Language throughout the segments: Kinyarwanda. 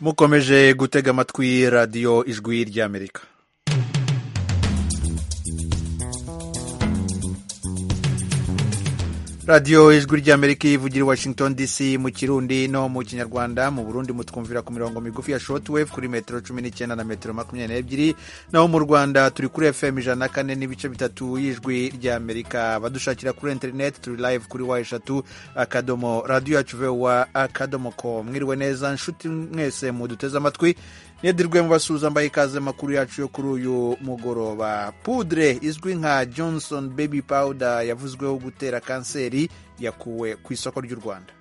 mukomeje gutega amatwi radiyo ijwi ry'amerika radiyo ijwi ry'amerika ivugira i washington dc mu kirundi no mu kinyarwanda mu burundi mutwumvira ku mirongo migufi ya shortwave kuri metero cumi n'icyenda na metero makumyabiri n'ebyiri naho mu rwanda turi kuri fm ijana na kane n'ibice bitatu y'ijwi ry'amerika badushakira kuri interineti turi live kuri wa eshatu akadomo radiyo yacu vewa akadomo ko mwiriwe neza nshuti mwese muduteze amatwi nedirwe mubasuhuza mbaye ikaze makuru yacu yo kuri uyu mugoroba pudre izwi nka johnson baby powder yavuzweho gutera kanseri yakuwe ku isoko ry'u rwanda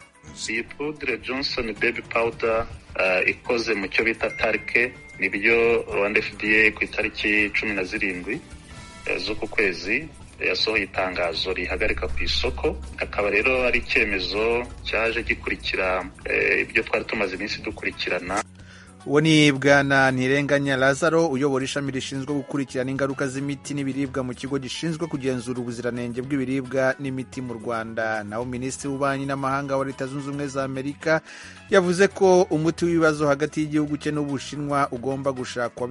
iyi pudre johnson baby powder uh, ikoze mu cyo bita tarike nibyo rwanda fda ku itariki cumi na zirindwi z'uku kwezi yasohoye itangazo rihagarika ku isoko akaba rero ari icyemezo cyaje gikurikira eh, ibyo twari tumaze iminsi dukurikirana uwo ni bwana ntirenganya lazaro uyobora ishami rishinzwe gukurikirana ingaruka z'imiti n'ibiribwa mu kigo gishinzwe kugenzura ubuziranenge bw'ibiribwa n'imiti mu rwanda naho minisitiri w'ububanyi n'amahanga wa leta zunze ubumwe za amerika yavuze ko umuti w'ibibazo hagati y'igihugu cye n'ubushinwa ugomba gushakwa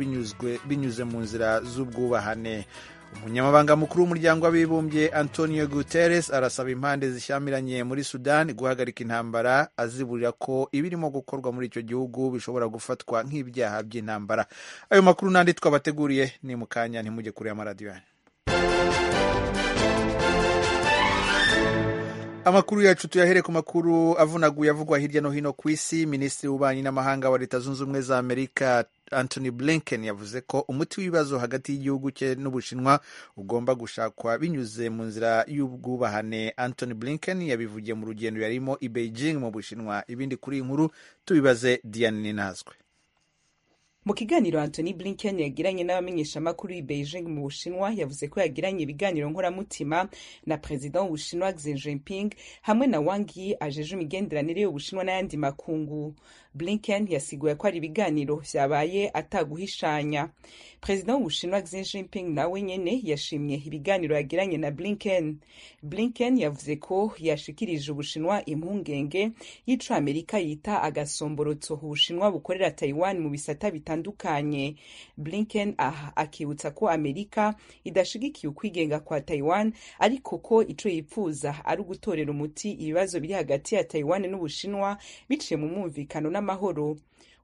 binyuze mu nzira z'ubwubahane umunyamabanga mukuru w'umuryango w'abibumbye antonio guterres arasaba impande zishyamiranye muri sudani guhagarika intambara aziburira ko ibirimo gukorwa muri icyo gihugu bishobora gufatwa nk'ibyaha by'intambara ayo makuru n'andi twabateguriye ni mu kanya ntimujye kure amaradiyo amakuru yacu tuyahere ku makuru avunaguye avugwa hirya no hino ku isi minisitiri w'ububanyi n'amahanga wa leta zunze ubumwe za amerika Anthony Blinken yavuze ko umuti w'ibibazo hagati y'igihugu cye n'Ubushinwa ugomba gushakwa binyuze mu nzira y'ubwubahane. Anthony Blinken yabivugiye mu rugendo yarimo i Beijing mu Bushinwa. Ibindi kuri iyi nkuru tubibaze Diane Ninazwe. Mu kiganiro Anthony Blinken yagiranye n'abamenyeshamakuru i Beijing mu Bushinwa yavuze ko yagiranye ibiganiro nkoramutima na Perezida w'Ubushinwa Xi Jinping hamwe na Wang Yi ajeje imigenderanire y'Ubushinwa n'ayandi makungu. Blinken yasiguye ko ari ibiganiro byabaye ataguhishanya. Perezida w'Ubushinwa Xi Jinping nawe nyene yashimye ibiganiro yagiranye na Blinken. Blinken yavuze ko yashikirije Ubushinwa impungenge y'ico Amerika yita agasomborotso Ubushinwa bukorera Taiwan mu bisata bitandukanye. Blinken aha akibutsa ko Amerika idashigikiye ukwigenga kwa Taiwan ariko ko ico yipfuza ari ugutorera umuti ibibazo biri hagati ya Taiwan n'Ubushinwa biciye mu mwumvikano n'amahoro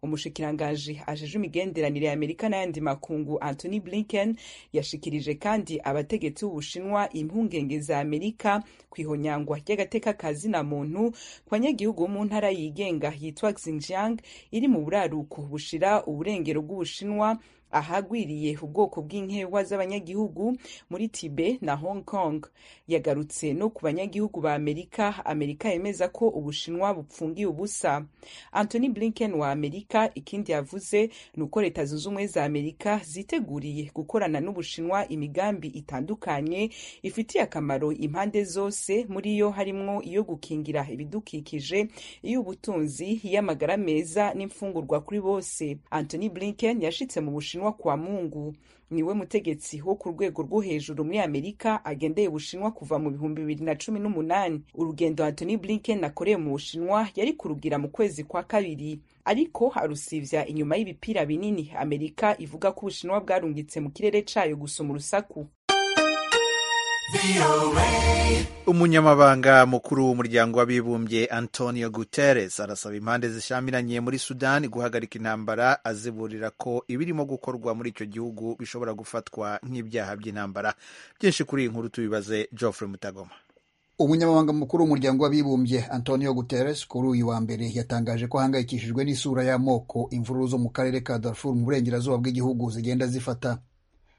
umushikirangaji ajeje imigenderanire ya amerika n'ayandi makungu anthony blinken yashikirije kandi abategetsi b'ubushinwa impungenge za amerika ku ihonyangwa ry'agateka ka zina muntu ku banyagihugu mu ntara yigenga yitwa xinjiang iri mu buraruko bushira uburengero bw'ubushinwa ahagwiriye ubwoko bw'inkewa z'abanyagihugu muri tibe na hong kong yagarutse no ku banyagihugu ba amerika amerika yemeza ko ubushinwa bupfungiye ubusa anthony blinken wa amerika ikindi yavuze ni uko leta zunze ubumwe za amerika ziteguriye gukorana n'ubushinwa imigambi itandukanye ifitiye akamaro impande zose muri yo harimwo iyo gukingira ibidukikije iy'ubutunzi iy'amagara meza n'imfungurwa kuri bose anthony blinken yashitse mu bushinwa Bushinwa kwa Mungu niwe mutegetsi wo ku rwego rwo hejuru muri Amerika agendeye Bushinwa kuva mu bihumbi bibiri na cumi n'umunani urugendo Anthony Blinken akoreye mu Bushinwa yari kurugira mu kwezi kwa kabiri ariko arusivya inyuma y'ibipira binini Amerika ivuga ko Ubushinwa bwarungitse mu kirere cayo gusoma urusaku umunyamabanga mukuru w'umuryango w'abibumbye antonio guterres arasaba impande zishamiranye muri sudani guhagarika intambara aziburira ko ibirimo gukorwa muri icyo gihugu bishobora gufatwa nk'ibyaha by'intambara byinshi kuri iyi nkuru tubibaze geoffrey mutagoma umunyamabanga mukuru w'umuryango w'abibumbye antonio guterres kuri uyu wa mbere yatangaje ko ahangayikishijwe n'isura y'amoko imvururu zo mu karere ka darfur mu burengerazuba bw'igihugu zigenda zifata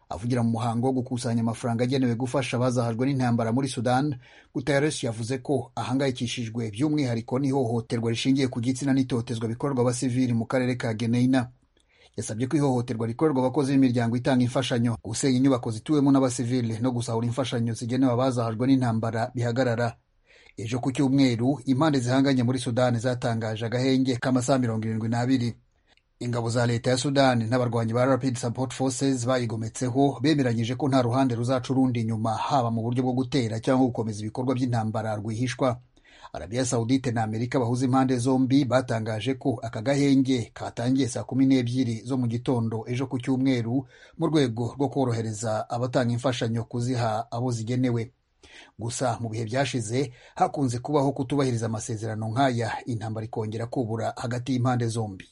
avugira mu muhango wo gukusanya amafaranga agenewe gufasha abazahajwe n'intambara muri sudan guterres yavuze ko ahangayikishijwe by'umwihariko n'ihohoterwa rishingiye ku gitsina n'itotezwa bikorwa abasivili mu karere ka geneina yasabye ko ihohoterwa rikorerwa abakozi b'imiryango itanga imfashanyo gusenya inyubako zituwemo n'abasivili no gusahura imfashanyo zigenewe abazahajwe n'intambara bihagarara ejo ku cyumweru impande zihanganye muri sudani zatangaje agahenge k'amasaha mirongo irindwi n'abiri ingabo za leta ya sudani n'abarwanyi ba rapid support forces bayigometseho bemeranyije ko nta ruhande ruzaca urundi inyuma haba mu buryo bwo gutera cyangwa gukomeza ibikorwa by'intambara rwihishwa arabiya sawudite na amerika bahuza impande zombi batangaje ko aka gahenge katangiye saa kumi n'ebyiri zo mu gitondo ejo ku cyumweru mu rwego rwo korohereza abatanga imfashanyo kuziha abo zigenewe gusa mu bihe byashize hakunze kubaho kutubahiriza amasezerano nk'aya intambara ikongera kubura hagati y'impande zombi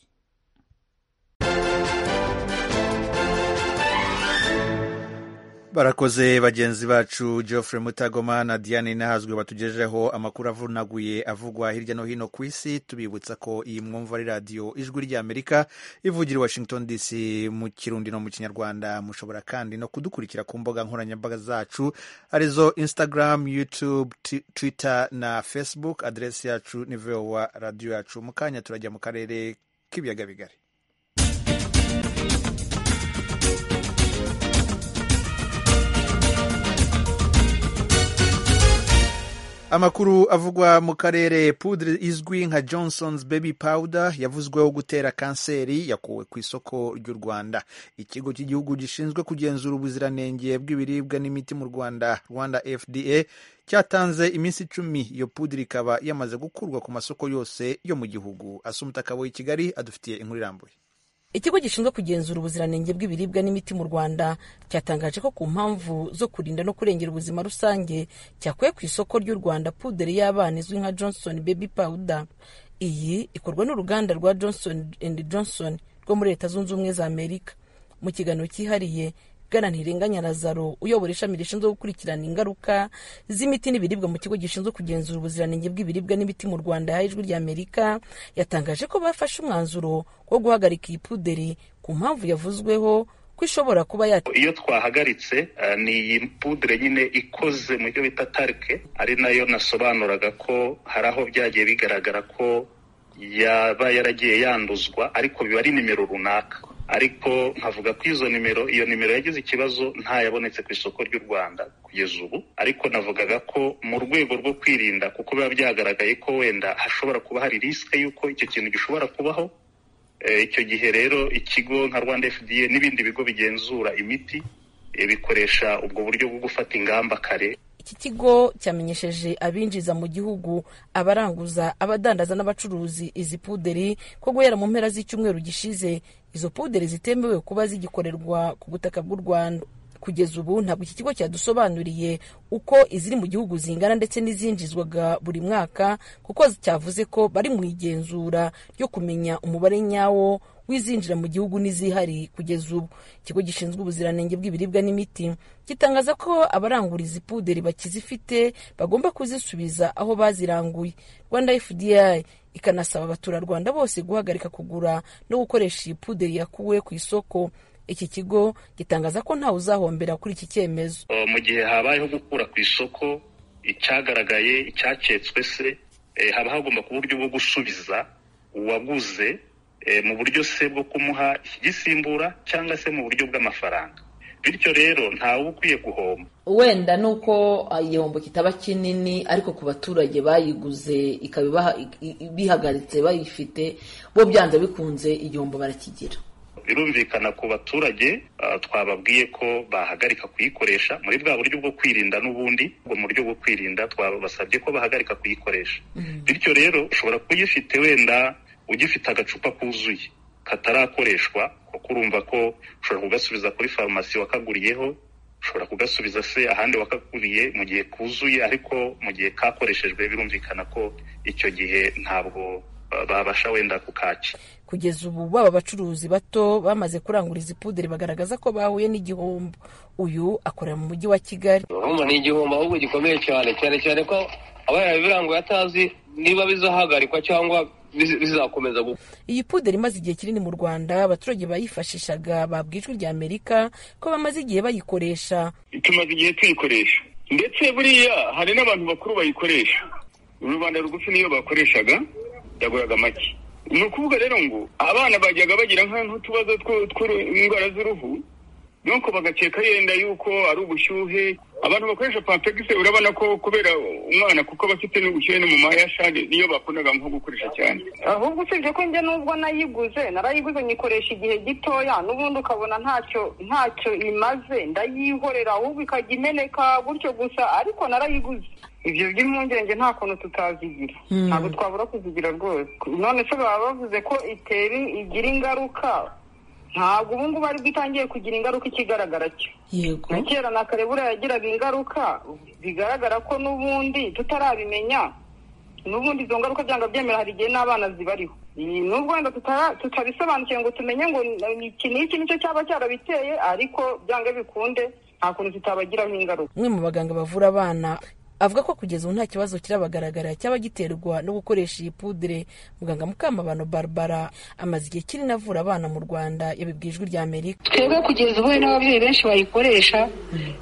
barakoze bagenzi bacu geoffrey mutagoma na diane nahazwe batugejeho amakuru avunaguye avugwa hirya no hino ku isi tubibutsa ko iyi mwumva ari radiyo ijwi ry'amerika ivugira i washington dc mu kirundi no mu kinyarwanda mushobora kandi no kudukurikira ku mbuga nkoranyambaga zacu arizo instagram youtube twitter na facebook aderesi yacu ni vowa radiyo yacu mu kanya turajya mu karere k'ibiyaga bigari amakuru avugwa mu karere pudre izwi nka johnson's baby powder yavuzweho gutera kanseri yakuwe ku isoko ry'u rwanda ikigo cy'igihugu gishinzwe kugenzura ubuziranenge bw'ibiribwa n'imiti mu rwanda rwanda fda cyatanze iminsi icumi iyo pudre ikaba yamaze gukurwa ku masoko yose yo mu gihugu asumutakaboye i kigali adufitiye inkuru irambuye ikigo gishinzwe kugenzura ubuziranenge bw'ibiribwa n'imiti mu rwanda cyatangaje ko ku mpamvu zo kurinda no kurengera ubuzima rusange cyakuye ku isoko ry'u rwanda puderi y'abana izwi nka johnson baby powder iyi ikorwa n'uruganda rwa johnson and johnson rwo muri leta zunze ubumwe za amerika mu kiganiro cyihariye bwana ntirenganya lazaro uyobora ishami rishinzwe gukurikirana ingaruka z'imiti n'ibiribwa mu kigo gishinzwe kugenzura ubuziranenge bw'ibiribwa n'imiti mu rwanda ijwi ry'amerika yatangaje ko bafashe umwanzuro wo guhagarika iyi puderi ku mpamvu yavuzweho ko ishobora kuba yat iyo twahagaritse uh, ni iyi pudire nyine ikoze mu byo bita tarike ari nayo nasobanuraga ko hari aho byagiye bigaragara ko yaba yaragiye yanduzwa ariko biba ari nimero runaka ariko nkavuga ko izo nimero iyo nimero yagize ikibazo ntayabonetse ku isoko ry'u rwanda kugeza ubu ariko navugaga ko mu rwego rwo kwirinda kuko biba byagaragaye ko wenda hashobora kuba hari risike y'uko icyo kintu gishobora kubaho icyo gihe rero ikigo nka rwanda fda n'ibindi bigo bigenzura imiti bikoresha ubwo buryo bwo gufata ingamba kare iki kigo cyamenyesheje abinjiza mu gihugu abaranguza abadandaza n'abacuruzi izi puderi ko guhera mu mpera z'icyumweru gishize izo puderi zitemewe kuba zigikorerwa ku butaka bw'u rwanda kugeza ubu ntabwo iki kigo cyadusobanuriye uko iziri mu gihugu zingana ndetse n'izinjizwaga buri mwaka kuko cyavuze ko bari mu igenzura ryo kumenya umubare nyawo wizinjira mu gihugu n'izihari kugeza ubu ikigo gishinzwe ubuziranenge bw'ibiribwa n'imiti gitangaza ko abarangura izi puderi bakizifite bagomba kuzisubiza aho baziranguye rwanda fda ikanasaba abaturarwanda bose guhagarika kugura no gukoresha iyi puderi yakuwe ku isoko iki kigo gitangaza ko ntawe uzahombera kuri iki cyemezo mu gihe habayeho gukura ku isoko icyagaragaye icyacetswe se haba hagomba kuba uburyo bwo gusubiza uwaguze mu buryo se bwo kumuha igisimbura cyangwa se mu buryo bw'amafaranga bityo rero ntawe ukwiye guhomba wenda ni uko igihombo kitaba kinini ariko ku baturage bayiguze ikaba bihagaritse bayifite bo byanze bikunze igihombo barakigira birumvikana ku baturage twababwiye ko bahagarika kuyikoresha muri bwa buryo bwo kwirinda n'ubundi ubwo mu buryo bwo kwirinda twabasabye ko bahagarika kuyikoresha bityo rero ushobora kuyifite wenda ugifite agacupa kuzuye katarakoreshwa kuko urumva ko ushobora kugasubiza kuri farumasi wakaguriyeho ushobora kugasubiza se ahandi wakaguriye mu gihe kuzuye ariko mu gihe kakoreshejwe birumvikana ko icyo gihe ntabwo babasha wenda kukakira kugeza ubu baba abacuruzi bato bamaze kurangura izi puderi bagaragaza ko bahuye n'igihombo uyu akorera mu mujyi wa kigali urumva ni igihombo ahubwo gikomeye cyane cyane cyane ko aba yarabiranguye atazi niba bizahagarikwa cyangwa bizakomeza iyi puderi imaze igihe kinini mu rwanda abaturage bayifashishaga babwa ijwi rya amerika ko bamaze igihe bayikoresha tumaze igihe tuyikoresha ndetse buriya hari n'abantu bakuru bayikoresha rubanda rugufi niyo bakoreshaga yaguraga make ni ukuvuga rero ngo abana bajyaga bagira nk'utubazo tw'indwara z'uruhu nuko bagakeka yenda yuko ari ubushyuhe abantu bakoresha pampegisi urabona ko kubera umwana kuko aba afite n'ubukene mu mahashari niyo bakundaga nko gukoresha cyane ahubwo usibye ko njye n'ubwo nayiguze narayiguze nyikoresha igihe gitoya n'ubundi ukabona ntacyo ntacyo imaze ndayihorera ahubwo ikajya imeneka gutyo gusa ariko narayiguze ibyo by'impungenge nta kuntu tutazigira ntabwo twabura kuzigira rwose none se baba bavuze ko iteri igira ingaruka ntabwo ubu ngubu aribwo itangiye kugira ingaruka ikigaragara cyo yego na kera na kare buriya yagiraga ingaruka bigaragara ko n'ubundi tutarabimenya n'ubundi izo ngaruka byanga byemera hari igihe n'abana zibariho Ni- nubwo wenda tutara- tutabisobanukiwe ngo tumenye ngo ni- iki n'iki nicyo cyaba cyarabiteye ariko byanga bikunde nta kuntu tutabagiraho ingaruka umwe mu baganga bavura abana avuga ko kugeza ubu nta kibazo kirabagaragara cyaba giterwa no gukoresha iyi pudire muganga mukamabano barbara amaze igihe kinini avura abana mu rwanda yabibwiye ijwi rya amerika twebwe kugeza ubu hari n'ababyeyi benshi bayikoresha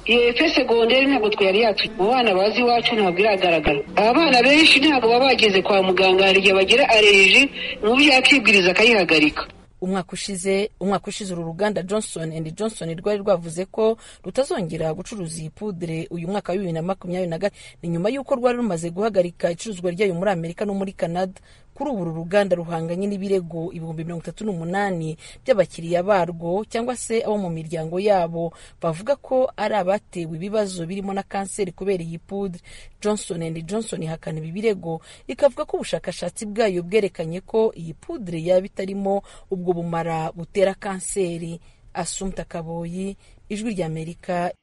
iyo efe segonderi ntabwo twari yatu mu bana bazi iwacu ntabwo iragaragara abana benshi ntabwo baba bageze kwa muganga hari igihe bagira aleriji umubyeyi akibwiriza akayihagarika umwaka ushize umwaka ushize uru ruganda johnson and johnson rwari rwavuze ko rutazongera gucuruza iyi pudire uyu mwaka wa bibiri na makumyabiri na gatatu ni nyuma y'uko rwari rumaze guhagarika icuruzwa ryayo muri amerika no muri canada kuri ubu uru ruganda ruhanganye n'ibirego ibihumbi mirongo itatu n'umunani by'abakiriya barwo cyangwa se abo mu miryango yabo bavuga ko ari abatewe ibibazo birimo na kanseri kubera iyi pudire johnson and johnson ihakana ibi birego ikavuga ko ubushakashatsi bwayo bwerekanye ko iyi pudire yaba itarimo ubwo bumara butera kanseri asumta kaboyi ijwi ry'amerika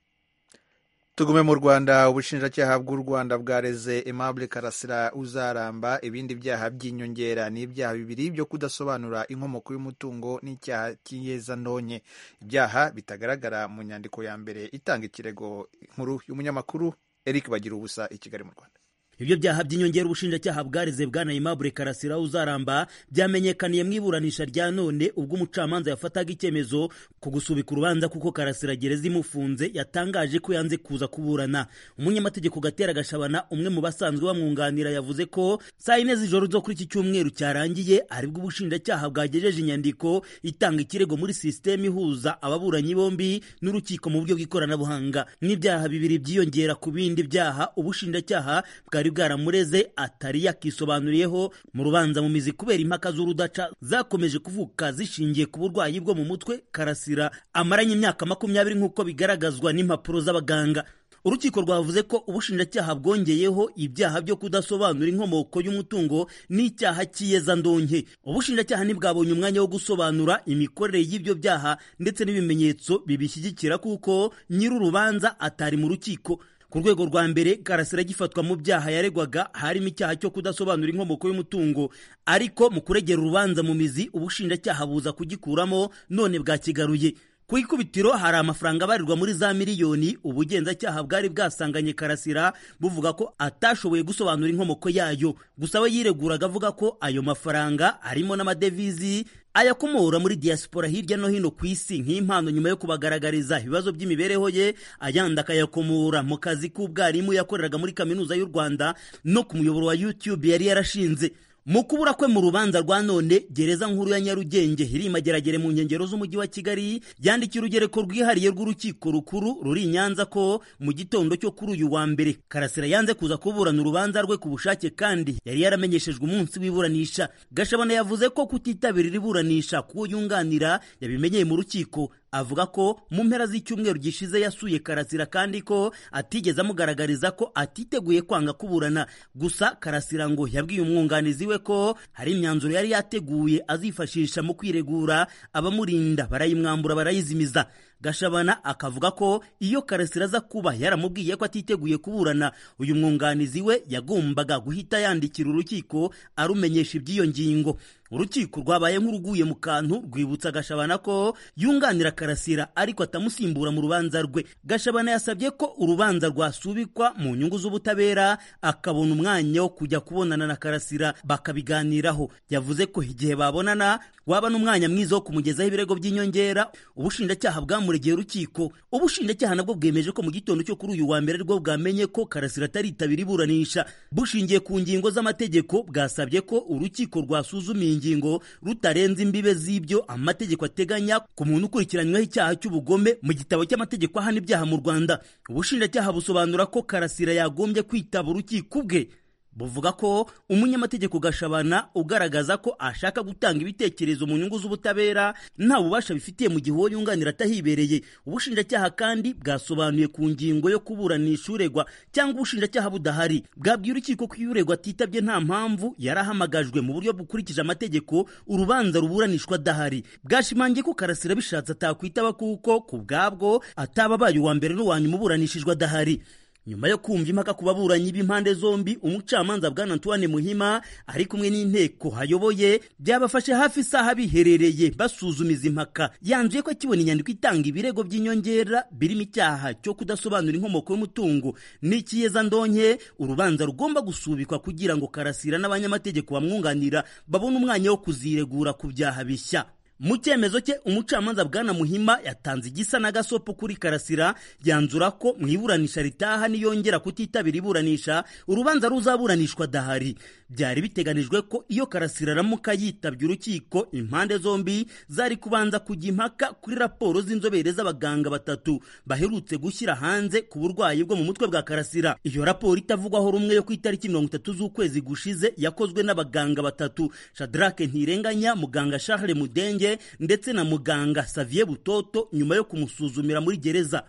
tugume mu rwanda ubushinjacyaha bw'u rwanda bwareze aimable karasira uzaramba ibindi byaha by'inyongera ni ibyaha bibiri byo kudasobanura inkomoko y'umutungo n'icyaha cy'iyezandonke ibyaha bitagaragara mu nyandiko ya mbere itanga ikirego nkuru y'umunyamakuru eric bagira ubusa i kigali mu rwanda ibyo byaha by'inyongera ubushinjacyaha bwareze bwana aimable karasira uzaramba byamenyekaniye mu iburanisha rya none ubwo umucamanza yafataga icyemezo ku gusubika urubanza kuko karasira gereza imufunze yatangaje ko yanze kuza kuburana umunyamategeko gatera gashabana umwe mu basanzwe bamwunganira yavuze ko saa yine z'ijoro zo kuri iki cyumweru cyarangiye aribwo ubushinjacyaha bwagejeje inyandiko itanga ikirego muri sisiteme ihuza ababuranyi bombi n'urukiko mu buryo bw'ikoranabuhanga n'ibyaha bibiri byiyongera ku bindi byaha ubushinjacyaha bwari bwaramureze atari yakisobanuriyeho mu rubanza mu mizi kubera impaka z'urudaca zakomeje kuvuka zishingiye ku burwayi bwo mu mutwe karasira amaranye imyaka makumyabiri nk'uko bigaragazwa n'impapuro z'abaganga urukiko rwavuze ko ubushinjacyaha bwongeyeho ibyaha byo kudasobanura inkomoko y'umutungo n'icyaha cy'iyezandonke ubushinjacyaha ntibwabonye umwanya wo gusobanura imikorere y'ibyo byaha ndetse n'ibimenyetso bibishyigikira kuko nyir'urubanza atari mu rukiko ku rwego rwa mbere karasira gifatwa mu byaha yaregwaga harimo icyaha cyo kudasobanura inkomoko y'umutungo ariko mu kuregera urubanza mu mizi ubushinjacyaha buza kugikuramo none bwakigaruye ku ikubitiro hari amafaranga abarirwa muri za miliyoni ubugenzacyaha bwari bwasanganye karasira buvuga ko atashoboye gusobanura inkomoko yayo gusa we yireguraga avuga ko ayo mafaranga arimo n'amadevizi ayakomora muri diaspora hirya no hino ku isi nk'impano nyuma yo kubagaragariza ibibazo by'imibereho ye ayandi akayakomora mu kazi k'ubwarimu yakoreraga muri kaminuza y'u rwanda no ku muyoboro wa youtube yari yarashinze mu kubura kwe mu rubanza rwa none gereza nkuru ya nyarugenge iri imageragere mu nkengero z'umujyi wa kigali yandikiye urugereko rwihariye rw'urukiko rukuru ruri i nyanza ko mu gitondo cyo kuri uyu wa mbere karasira yanze kuza kuburana urubanza rwe ku bushake kandi yari yaramenyeshejwe umunsi w'iburanisha gashabana yavuze ko kutitabira iri buranisha kuwo yunganira yabimenyeye mu rukiko avuga ko mu mpera z'icyumweru gishize yasuye karasira kandi ko atigeze amugaragariza ko atiteguye kwanga kuburana gusa karasira ngo yabwiye umwunganizi we ko hari imyanzuro yari yateguye azifashisha mu kwiregura abamurinda barayimwambura barayizimiza gashabana akavuga ko iyo karasira aza kuba yaramubwiye ko atiteguye kuburana uyu mwunganizi we yagombaga guhita yandikira urukiko arumenyesha iby'iyo ngingo urukiko rwabaye nk'uruguye mu kantu rwibutsa gashabana ko yunganira karasira ariko atamusimbura mu rubanza rwe gashabana yasabye ko urubanza rwasubikwa mu nyungu z'ubutabera akabona umwanya wo kujya kubonana na karasira bakabiganiraho yavuze ko igihe babonana waba n'umwanya mwiza wo kumugezaho ibirego by'inyongera ubushinjacyaha bwamuregeye urukiko ubushinjacyaha nabwo bwemeje ko mu gitondo cyo kuri uyu wa mbere rwo bwamenye ko karasira ataritabira iburanisha bushingiye ku ngingo z'amategeko bwasabye ko urukiko rwasuzuma iyi ngingo rutarenze imbibe z'ibyo amategeko ateganya ku muntu ukurikiranyweho icyaha cy'ubugome mu gitabo cy'amategeko ahana ibyaha mu rwanda ubushinjacyaha busobanura ko karasira yagombye kwitaba urukiko bwe buvuga ko umunyamategeko gashabana ugaragaza ko ashaka gutanga ibitekerezo mu nyungu z'ubutabera nta bubasha bifitiye mu gihe uwo yunganira atahibereye ubushinjacyaha kandi bwasobanuye ku ngingo yo kuburanisha uregwa cyangwa ubushinjacyaha budahari bwabwiye urukiko ko iyo uregwa atitabye nta mpamvu yarahamagajwe mu buryo bukurikije amategeko urubanza ruburanishwa adahari bwashimangiye ko karasira bishatse atakwitaba kuko ku bwabwo ataba abaye uwa mbere n'uwa nyuma uburanishijwe adahari nyuma yo kumva impaka ku baburanyi b'impande zombi umucamanza bwana antoine muhima ari kumwe n'inteko hayoboye byabafashe hafi isaha biherereye basuzuma izi mpaka yanzuye ko akibona inyandiko itanga ibirego by'inyongera birimo icyaha cyo kudasobanura inkomoko y'umutungo n'ikiyeza ndonke urubanza rugomba gusubikwa kugira ngo karasira n'abanyamategeko bamwunganira babone umwanya wo kuziregura ku byaha bishya mu cyemezo cye umucamanza bwana muhima yatanze igisa n'agasopo kuri karasira yanzura ko mu iburanisha ritaha niyongera kutitabira iburanisha urubanza ruzaburanishwa adahari byari biteganijwe ko iyo karasira aramuka yitabye urukiko impande zombi zari kubanza kujya impaka kuri raporo z'inzobere z'abaganga batatu baherutse gushyira hanze ku burwayi bwo mu mutwe bwa karasira iyo raporo itavugwaho rumwe yo ku itariki mirongo itatu z'ukwezi gushize yakozwe n'abaganga batatu shadrake ntirenganya muganga charles mudenge ndetse na muganga Xavier Butoto nyuma yo kumusuzumira muri gereza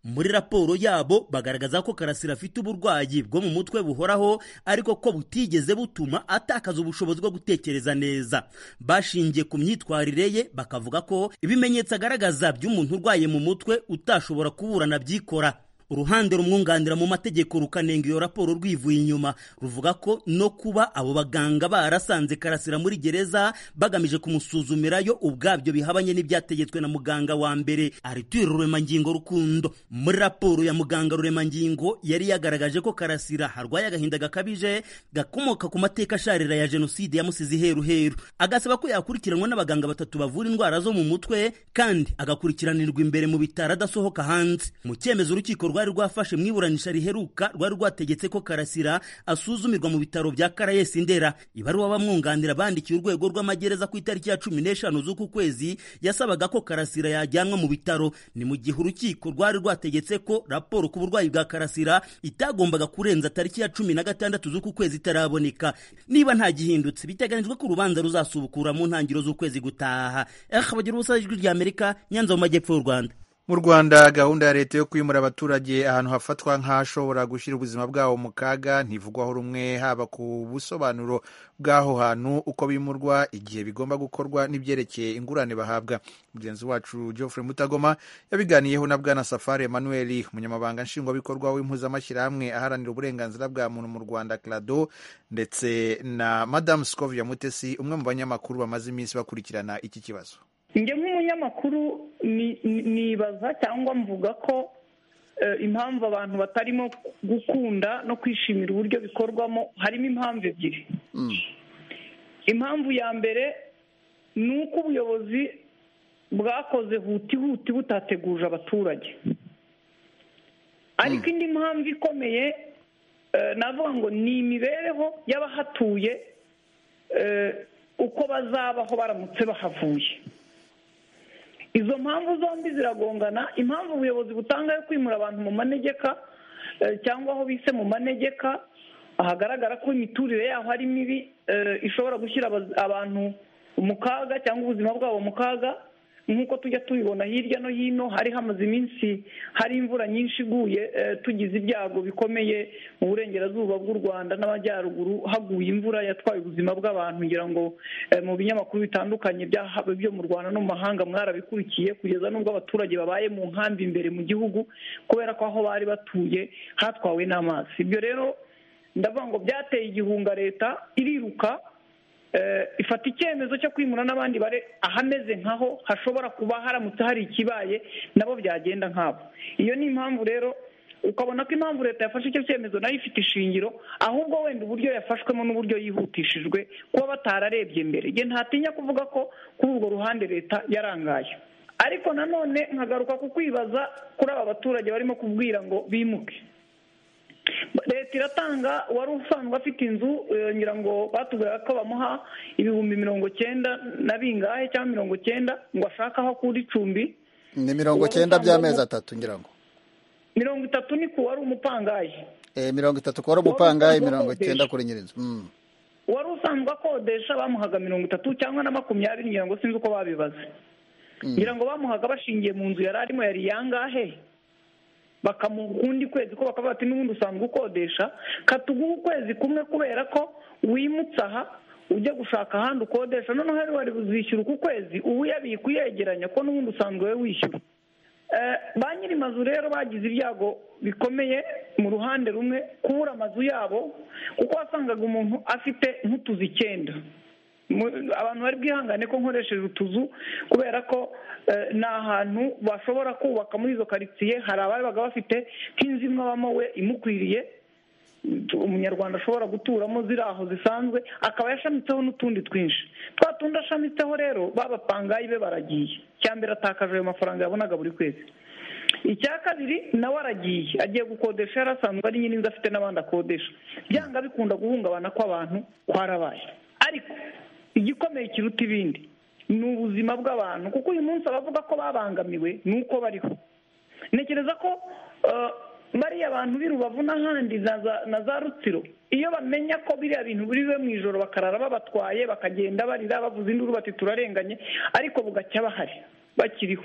muri raporo yabo bagaragaza ko karasira afite uburwayi bwo mu mutwe buhoraho ariko ko butigeze butuma atakaza ubushobozi bwo gutekereza neza bashingiye ku myitwarire ye bakavuga ko ibimenyetso agaragaza by'umuntu urwaye mu mutwe utashobora kuburana byikora uruhande rumwunganira mu mategeko rukanenga iyo raporo rwivuye inyuma ruvuga ko no kuba abo baganga barasanze karasira muri gereza bagamije kumusuzumirayo ubwabyo bihabanye n'ibyategetswe na muganga wa mbere ariture ruremangingo rukundo muri raporo ya muganga ruremangingo yari yagaragaje ko karasira harwaye agahinda gakabije gakomoka ku mateka asharira ya jenoside yamusize iheruheru agasaba ko yakurikiranwa n'abaganga batatu bavura indwara zo mu mutwe kandi agakurikiranirwa imbere mu bitaro adasohoka hanze mu cyemezo urukiko rwari rwafashe mu iburanisha riheruka rwari rwategetse ko karasira asuzumirwa mu bitaro bya karayesi ndera ibaruwa bamwunganira bandikiye urwego rw'amagereza ku itariki ya cumi n'eshanu z'uku kwezi yasabaga ko karasira yajyanwa mu bitaro ni mu gihe urukiko rwari rwategetse ko raporo ku burwayi bwa karasira itagombaga kurenza tariki ya cumi na gatandatu z'uku kwezi itaraboneka niba nta gihindutse biteganyijwe ko urubanza ruzasubukura mu ntangiriro z'ukwezi gutaha aha bagira ubusabe ijwi ry'amerika nyanza mu majyepfo y'u rwanda mu rwanda gahunda ya leta yo kwimura abaturage ahantu hafatwa nk'ahashobora gushyira ubuzima bwabo mu kaga ntivugwaho rumwe haba ku busobanuro bw'aho hantu uko bimurwa igihe bigomba gukorwa n'ibyerekeye ingurane bahabwa mugenzi wacu geoffrey mutagoma yabiganiyeho na bwana safari emmanuel umunyamabanga nshingwabikorwa w'impuzamashyirahamwe aharanira uburenganzira bwa muntu mu rwanda clado ndetse na madamu scovia mutesi umwe mu banyamakuru bamaze iminsi bakurikirana iki kibazo njye nk'umunyamakuru nibaza cyangwa mvuga ko impamvu abantu batarimo gukunda no kwishimira uburyo bikorwamo harimo impamvu ebyiri impamvu ya mbere ni uko ubuyobozi bwakoze huti huti butateguje abaturage ariko indi mpamvu ikomeye navuga ngo ni imibereho y'abahatuye uko bazabaho baramutse bahavuye izo mpamvu zombi ziragongana impamvu ubuyobozi butanga yo kwimura abantu mu manegeka cyangwa aho bise mu manegeka hagaragara ko imiturire yaho ari mibi ishobora gushyira abantu mu kaga cyangwa ubuzima bwabo mu kaga nk'uko tujya tubibona hirya no hino hari hamaze iminsi hari imvura nyinshi iguye tugize ibyago bikomeye mu burengerazuba bw'u rwanda n'amajyaruguru haguye imvura yatwaye ubuzima bw'abantu ngira ngo mu binyamakuru bitandukanye byo mu rwanda no mu mahanga mwarabikurikiye kugeza n'ubwo abaturage babaye mu nkambi imbere mu gihugu kubera ko aho bari batuye hatwawe n'amazi ibyo rero ndavuga ngo byateye igihunga leta iriruka ifata icyemezo cyo kwimura n'abandi bare ahameze nk'aho hashobora kuba haramutse hari ikibaye nabo byagenda nk'abo iyo ni impamvu rero ukabona ko impamvu leta yafashe icyo cyemezo nayo ifite ishingiro ahubwo wenda uburyo yafashwemo n'uburyo yihutishijwe kuba batararebye mbere igihe ntatinya kuvuga ko kuri urwo ruhande leta yarangaye ariko nanone nkagaruka ku kwibaza kuri aba baturage barimo kubwira ngo bimuke leta iratanga uwari usanzwe afite inzu eh, ngira ngo batubwira ko bamuha ibihumbi mirongo cyenda na bingahe cyangwa mirongo cyenda ngo ashake aho akura icumbi ni mirongo cyenda by'amezi atatu ngira ngo mirongo itatu ni ku wari umupangayi Eh, mirongo itatu kuba ari umupangayi mirongo cyenda kuri nyir'inzu Mm. uwari usanzwe akodesha bamuhaga mirongo itatu cyangwa na makumyabiri ngira ngo sinzi uko babibaze ngira ngo bamuhaga bashingiye mu nzu yari arimo yari yangahe bakamuha ukundi kwezi ko bakavuga ati n'ubundi usanzwe ukodesha katuguhe ukwezi kumwe kubera ko wimutse aha ujya gushaka ahandi ukodesha noneho rero wari buzishyura uku kwezi ubu yabika uyegeranya ko n'ubundi usanzwe we wishyura Eh, ba nyir'amazu rero bagize ibyago bikomeye mu ruhande rumwe kubura amazu yabo kuko wasangaga umuntu afite nk'utuzu icyenda Mu- abantu bari bwihangane ko nkoresheje utuzu kubera ko eh, ni ahantu bashobora kubaka muri izo karitsiye hari ababaga bafite nk'inzu imwe abamo we imukwiriye umunyarwanda ashobora guturamo ziri aho zisanzwe akaba yashamitseho n'utundi twinshi twa tundi ashamitseho rero babapangayi be baragiye icya mbere atakaje ayo mafaranga yabonaga buri kwezi icya kabiri nawe aragiye agiye gukodesha yari asanzwe ari nyine inzu afite n'abandi akodesha byanga bikunda guhungabana kw'abantu kwarabaye ariko igikomeye kiruta ibindi ni ubuzima bw'abantu kuko uyu munsi abavuga ko babangamiwe ni uko bariho ntekereza ko eh, bariya abantu b'i rubavu n'ahandi na za- na za rutsiro iyo bamenya ko biriya bintu biriwe mu ijoro bakarara babatwaye bakagenda barira bavuza induru bati turarenganye ariko bugacya bahari bakiriho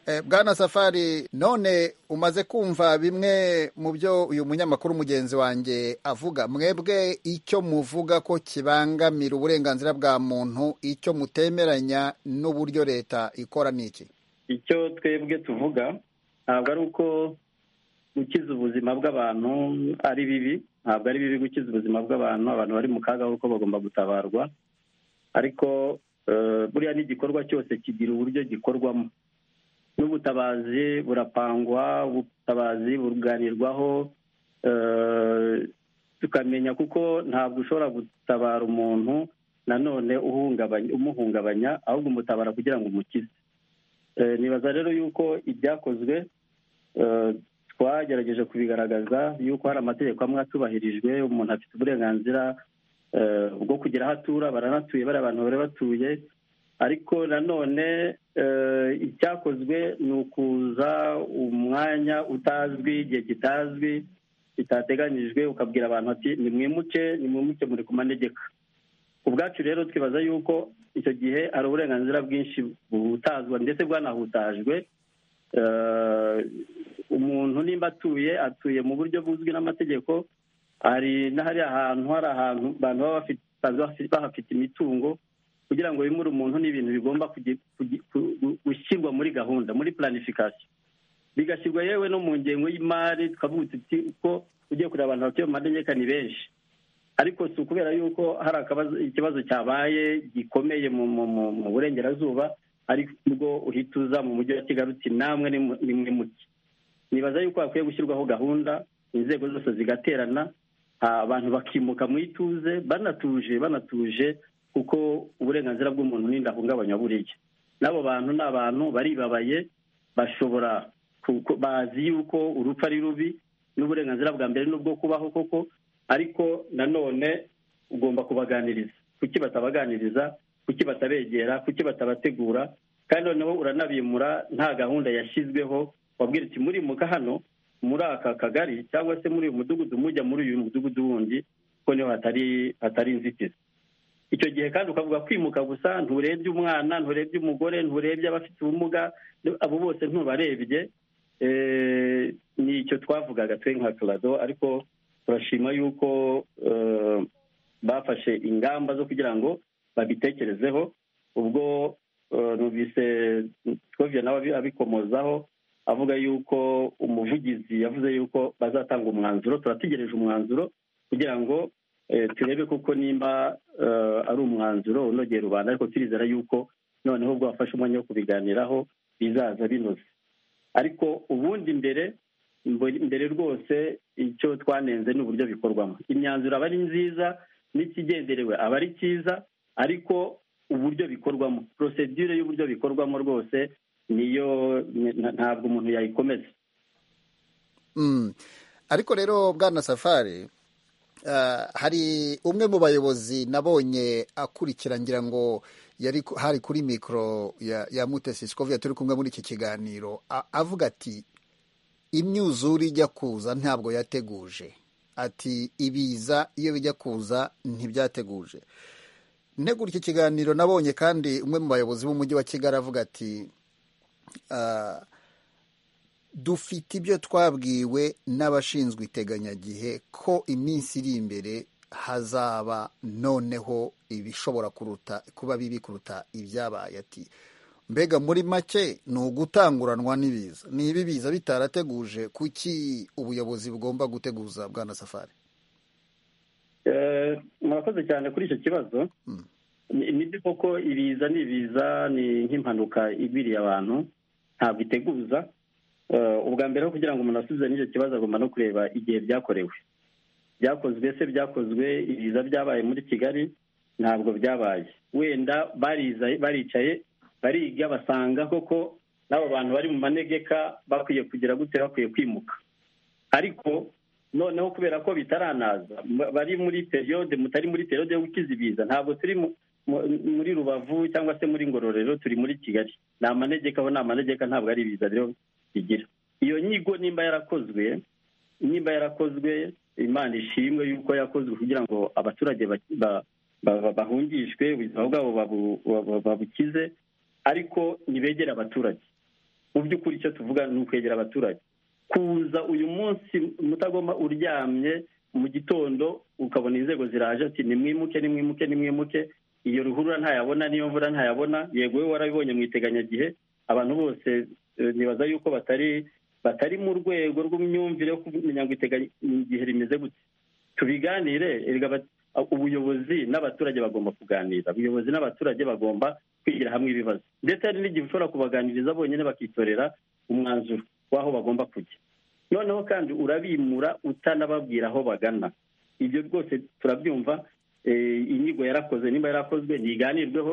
Eh, bwana safari none umaze kumva bimwe mu byo uyu munyamakuru mugenzi wanjye avuga mwebwe icyo muvuga ko kibangamira uburenganzira bwa muntu icyo mutemeranya n'uburyo leta ikora ni iki icyo twebwe tuvuga ntabwo ari uko gukiza ubuzima bw'abantu ari bibi ntabwo ari bibi gukiza ubuzima bw'abantu abantu bari mu kaga kuko bagomba gutabarwa ariko eh, buriya n'igikorwa cyose kigira uburyo gikorwamo n'ubutabazi burapangwa ubutabazi buganirwaho eh, tukamenya kuko ntabwo ushobora gutabara umuntu nanone uhungabanya umuhungabanya ahubwo umutabara kugira ngo umukize Eh, nibaza rero yuko ibyakozwe eh, twagerageje kubigaragaza yuko hari amategeko amwe atubahirijwe umuntu afite uburenganzira eh, bwo kugira aho atura baranatuye bari abantu bari batuye ariko nanone eh, icyakozwe ni ukuza umwanya utazwi igihe kitazwi bitateganyijwe ukabwira abantu ati nimwimuke nimwimuke muri ku manegeka ubwacu rero twibaza yuko icyo gihe hari uburenganzira bwinshi buhutazwa ndetse bwanahutajwe Eh, umuntu nimba atuye atuye mu buryo buzwi n'amategeko hari n'ahari ahantu hari ahantu abantu baba bafite basanzwe bafi- bahafite imitungo kugira ngo bimure umuntu ni ibintu bigomba kugi- kugi- ku- gu- gushyirwa muri gahunda muri planification bigashyirwa yewe no mu ngengo y'imari tukavuga tuti uko ugiye kureba abantu batuye mu manegeka ni benshi ariko si ukubera yuko hari akabazo- ikibazo cyabaye gikomeye mu mu- mu- mu burengerazuba aribwo uhita uza mu mujyi wa kigali uti namwe nimu- nimwe muke nibaza yuko hakwiye gushyirwaho gahunda inzego zose zigaterana ah, abantu bakimuka mu ituze banatuje banatuje kuko uburenganzira bw'umuntu n'indahungabanywa buriya n'abo bantu ni abantu baribabaye bashobora kuko bazi yuko urupfu ari rubi n'uburenganzira bwa mbere n'ubwo kubaho koko ariko nanone ugomba kubaganiriza kuki batabaganiriza kuki batabegera kuki batabategura kandi noneho uranabimura nta gahunda yashyizweho wabwira uti murimuka hano muri aka kagari cyangwa se muri uyu mudugudu mujya muri uyu mudugudu wundi kuko niho hatari hatari inzitizi icyo gihe kandi ukavuga kwimuka gusa nturebye umwana nturebye umugore nturebye abafite ubumuga abo bose ntubarebye Eh, ni icyo twavugaga twe nka turado ariko turashima yuko eh, bafashe ingamba zo kugira ngo babitekerezeho ubwo eh, numvise twoviye nawe abi- abikomozaho avuga yuko umuvugizi yavuze yuko bazatanga umwanzuro turategereje umwanzuro kugira ngo eh, turebe kuko nimba eh, ari umwanzuro unogeye rubanda ariko turizera yuko noneho ubwo bafashe umwanya wo kubiganiraho bizaza binoze ariko ubundi mbere mbo- mbere rwose icyo twanenze ni uburyo bikorwamo imyanzuro aba ari nziza n'ikigenderewe aba ari cyiza ariko uburyo bikorwamo porosedire y'uburyo bikorwamo rwose niyo nta- ntabwo umuntu yayikomeza Mm. ariko rero bwana safari hari umwe mu bayobozi nabonye akurikira ngira ngo yari hari kuri mikoro ya ya mutesi sikovia turi kumwe muri iki kiganiro avuga ati imyuzure ijya kuza ntabwo yateguje ati ibiza iyo bijya kuza ntibyateguje ntegura iki kiganiro nabonye kandi umwe mu bayobozi b'umujyi wa kigali avuga ati dufite ibyo twabwiwe n'abashinzwe iteganyagihe ko iminsi iri imbere hazaba noneho ibishobora kuruta kuba bibi kuruta ibyabaye ati mbega muri make ni ugutanguranwa n'ibiza niba ibiza bitarateguje kuki ubuyobozi bugomba guteguza bwana safari murakoze cyane kuri icyo kibazo ni byo koko ibiza ni ibiza ni nk'impanuka igwiriye abantu ntabwo iteguza ubwa mbere kugira ngo umuntu asubize n'icyo kibazo agomba no kureba igihe byakorewe byakozwe se byakozwe ibiza byabaye muri kigali ntabwo byabaye wenda baricaye bariga basanga koko n'abo bantu bari mu manegeka bakwiye kugira gute bakwiye kwimuka ariko noneho kubera ko bitaranaza bari muri periyode mutari muri periyode yo gukiza ibiza ntabwo turi muri rubavu cyangwa se muri ngororero turi muri kigali ni amanegeka aho ni amanegeka ntabwo ari ibiza rero bigira iyo nyigo nimba yarakozwe nimba yarakozwe imana ishimwe yuko yakozwe kugira ngo abaturage bahungishwe ubuzima bwabo babukize ariko ntibegere abaturage mu by'ukuri icyo tuvuga ni ukwegera abaturage kuza uyu munsi mutagomba uryamye mu gitondo ukabona inzego ziraje ati nimwimuke nimwimuke nimwimuke iyo ruhurura ntayabona n'iyo mvura ntayabona yego we warabibonye mu iteganyagihe abantu bose nibaza yuko batari batari mu rwego rw'imyumvire yo kumenya ngo igihe rimeze gute tubiganire ubuyobozi n'abaturage bagomba kuganira ubuyobozi n'abaturage bagomba kwigira hamwe ibibazo ndetse hari n'igihe ushobora kubaganiriza bonyine bakitorera umwanzuro w'aho bagomba kujya noneho kandi urabimura utanababwira aho bagana ibyo rwose turabyumva inyigo yarakoze nimba yarakozwe ntiganirweho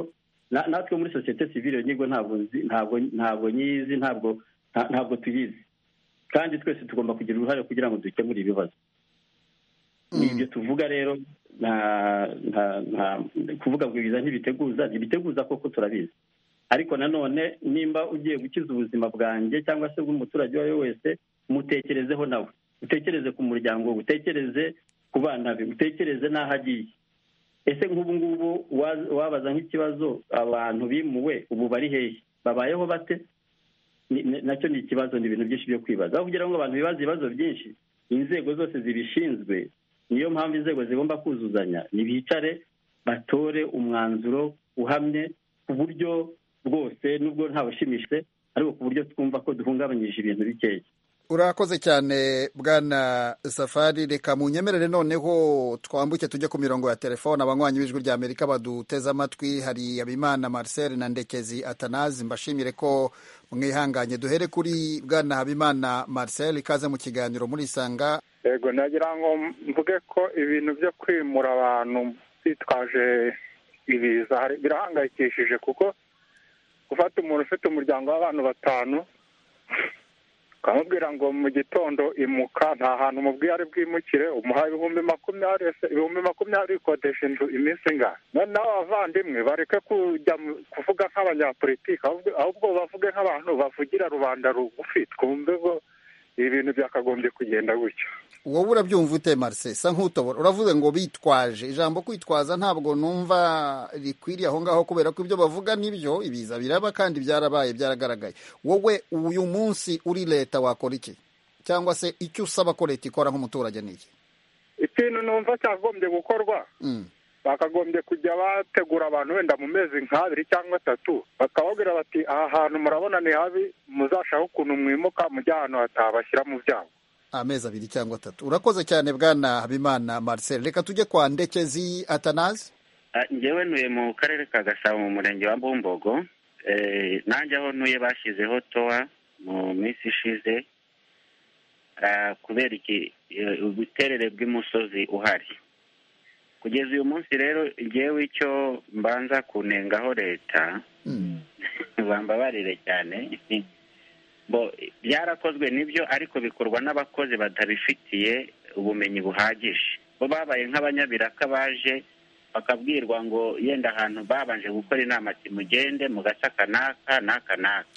natwe muri sosiyete sivire iyo nyigo ntabwo nyizi ntabwo tuyizi kandi twese tugomba kugira uruhare kugira ngo dukemure ibibazo ni ibyo tuvuga rero kuvuga ngo ibiza ntibiteguza ntibiteguza koko turabizi ariko nanone nimba ugiye gukiza ubuzima bwanjye cyangwa se bw'umuturage uwo ari we wese mutekerezeho nawe utekereze ku muryango utekereze ku bana be utekereze n'aho agiye ese nk'ubu ngubu wabaza nk'ikibazo abantu bimuwe ubu bari hehe babayeho bate nacyo ni ikibazo ni ibintu byinshi byo kwibaza aho kugira ngo abantu bibaze ibibazo byinshi inzego zose zibishinzwe niyo mpamvu inzego zigomba kuzuzanya ntibicare batore umwanzuro uhamye ku buryo bwose nubwo ntabushimishe ariko ku buryo twumva ko duhungabanyije ibintu bikeya urakoze cyane bwana safari reka mu nyemerere noneho twambuke tujye ku mirongo ya telefone abanywanyi b'ijwi rya amerika baduteze amatwi hari habimana marcel na ndekezi atanazi mbashimire ko mwihanganye duhere kuri bwana habimana marcel ikaze mu kiganiro murisanga yego nagira ngo mvuge ko ibintu byo kwimura abantu bitwaje ibiza birahangayikishije kuko gufata umuntu ufite umuryango w'abantu batanu ukamubwira ngo mu gitondo imuka nta hantu umubwiye ari bwimukire umuha ibihumbi makumyabiri ibihumbi makumyabiri bikodesha inzu iminsi ingahe noneho abavandimwe bareke kujya kuvuga nk'abanyapolitiki ahubwo bavuge nk'abantu bavugira rubanda rugufi twumve ko ibintu byakagombye kugenda gutyo wowe urabyumva ute marise sa nk'utobora uravuze ngo bitwaje ijambo kwitwaza ntabwo numva rikwiriye aho ngaho kubera ko ibyo bavuga nibyo ibiza biraba kandi byarabaye byaragaragaye wowe uyu munsi uri leta wakora iki cyangwa se icyo usaba ko leta ikora nk'umuturage ni iki ikintu numva cyagombye gukorwa bakagombye kujya bategura abantu wenda mu mezi nk'abiri cyangwa atatu bakababwira bati aha hantu murabona ni habi muzashaho ukuntu mwimuka mujya ahantu hatabashyira mu byago amezi abiri cyangwa atatu urakoze cyane bwana habimana marcel reka tujye kwa ndekezi atanazi ngewe ntuye mu karere ka gasabo mu murenge wa mbumbogo nanjye aho ntuye bashyizeho towa mu minsi ishize kubera ubuterere bw'umusozi uhari kugeza uyu munsi rero ngewe icyo mbanza kunengaho leta bambabarire cyane byarakozwe nibyo ariko bikorwa n'abakozi batabifitiye ubumenyi buhagije bo babaye nk'abanyabiraka baje bakabwirwa ngo yenda ahantu babanje gukora inama ati mugende mu gace aka n'aka n'aka n'aka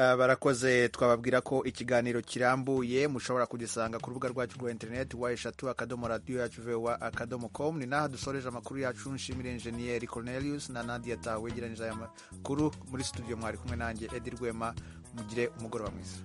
Ah, barakoze twababwira ko ikiganiro kirambuye mushobora kugisanga ku rubuga rwacu rwa interineti wa eshatu akadomo radiyo yacu vewa akadomo komu ni n'aha dusoreje amakuru yacu nshimira enjeniyeri cornelius na nadia tawe wegeranyije aya makuru muri studio mwari kumwe nanjye edi rwema mugire umugoroba mwiza